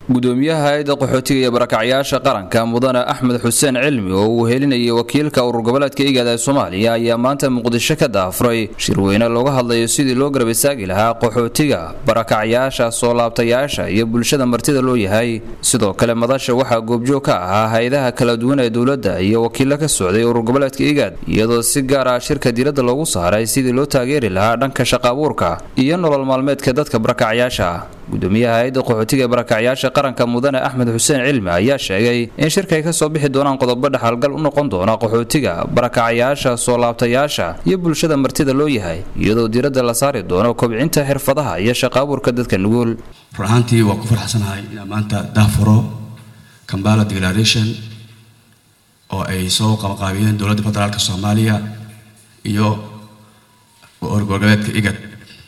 gudoomiyaha hay-adda qaxootiga iyo barakacyaasha qaranka mudane axmed xuseen cilmi oo uu helinayay wakiilka urur goboleedka igaada ee soomaaliya ayaa maanta muqdisho ka daafuray shirweyne looga hadlayo sidii loo garab istaagi lahaa qaxootiga barakacyaasha soo laabtayaasha iyo bulshada martida loo yahay sidoo kale madasha waxaa goobjoog ka ahaa hay-adaha kala duwan ee dowladda iyo wakiilo ka socday urur goboleedka igaad iyadoo si gaar ah shirka diiradda loogu saaray sidii loo taageeri lahaa dhanka shaqaabuurka iyo nolol maalmeedka dadka barakacyaasha gudoomiyaha hay-adda qaxootiga ee barakacyaasha qaranka mudane axmed xuseen cilmi ayaa sheegay in shirka ay ka soo bixi doonaan qodobo dhexalgal u noqon doona qaxootiga barakacyaasha soo laabtayaasha iyo bulshada martida loo yahay iyadoo diiradda la saari doono kobcinta xirfadaha iyo shaqaabuurka dadka nugul run ahaantii waa ku farxsanahay inaan maanta daafuro kambala declaration oo ay soo qabaqaabiyeen dowladda federaalka soomaaliya iyo orgoboleedka igad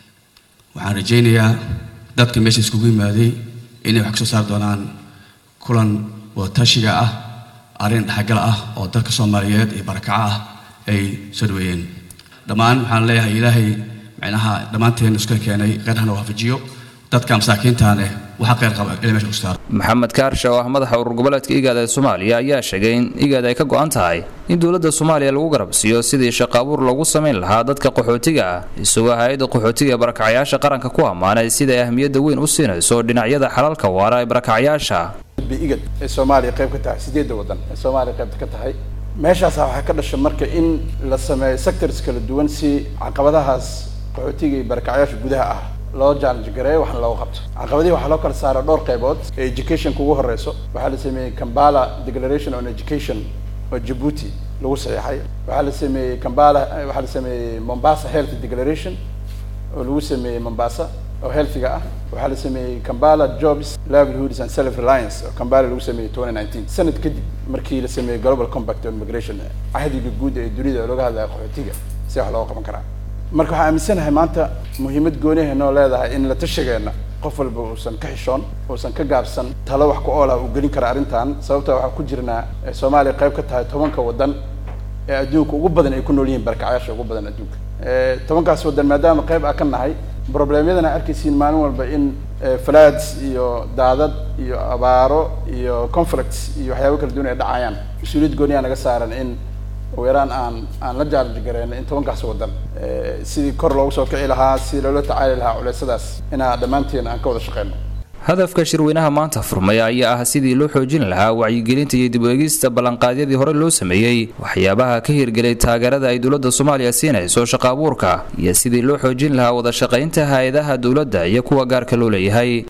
waxaan rajaynayaa dadka meesha iskugu yimaaday inay wax kasoo saari doonaan kulan wadatashiga ah arrin dhexgal ah oo dadka soomaaliyeed iyo barakaca ah ay soo dhaweeyeen dhammaan waxaan leeyahay ilaahay micnaha dhammaanteen iska keenay qeyrhana waafajiyo dadka masaakiintaane waxa qeyr qaba ila meesha ku saaro maxamed kaarsha oo ah madaxa urur goboleedka igaad ee soomaaliya ayaa sheegay in igaad ay ka go-an tahay in dowladda soomaaliya lagu garabsiiyo sidii shaqaabuur lagu samayn lahaa dadka qaxootiga ah isagoo hay-adda qaxootiga ee barakacyaasha qaranka ku ammaanay siday ahmiyadda weyn u siinayso dhinacyada xalalka waara ee barakacyaasha igad ee soomaaliya qayb ka tahay sideedda waddan ee soomaaliya qaybta ka tahay meeshaasa waxaa ka dhasha marka in la sameeyo sectors kala duwan si caqabadahaas qaxootiga iyo barakacyaasha gudaha ah loo challenge gareeyo waxna looga qabto caqabadihi waxaa loo kala saara dhowr qaybood ee educationka ugu horeyso waxaa la sameeyey kambala declaration on education oo djibuuti lagu saxeexay waxaa la sameeyey kambala waxaa la sameeyey mombasa health declaration oo lagu sameeyey mombasa oo healthiga ah waxaa la sameeyey kambala jobs livelihoods and self reliance oo kambala lagu sameeyey twenty nineteen sanad kadib markii la sameeyey global compact on migration cahdiga guud ee dunida looga hadlaya qaxootiga si wax looga qaban karaa marka waxaan aaminsanahay maanta muhiimad gooniha noo leedahay in la tashigeena qof walba uusan ka xishoon uusan ka gaabsan talo wax ku oolah uu gelin kara arrintan sababta waxaan ku jirnaa soomaaliya qayb ka tahay tobanka waddan ee adduunka ugu badan ay ku nool yihiin barkacyaasha ugu badan adduunka tobankaas waddan maadaama qayb a ka nahay problemyadan a arkaysiin maalin walba in floods iyo daadad iyo abaaro iyo conflicts iyo waxyaaba kala duwan ay dhacayaan mas-uuliyad gooniyaa naga saaran in ugu yaraan aan aan la jaalij gareyno in tobankaas waddan sidii kor loogu soo kici lahaa sidii loola tacaali lahaa culeysadaas inaa dhammaanteen aan ka wada shaqeyno hadafka shirweynaha maanta furmay ayaa ah sidii loo xoojin lahaa wacyigelinta iyo dib u eegista ballanqaadyadii hore loo sameeyey waxyaabaha ka hirgelay taageerada ay dowladda soomaaliya siinayso shaqaabuurka iyo sidii loo xoojin lahaa wada shaqaynta hay-adaha dowladda iyo kuwa gaarka loo leeyahay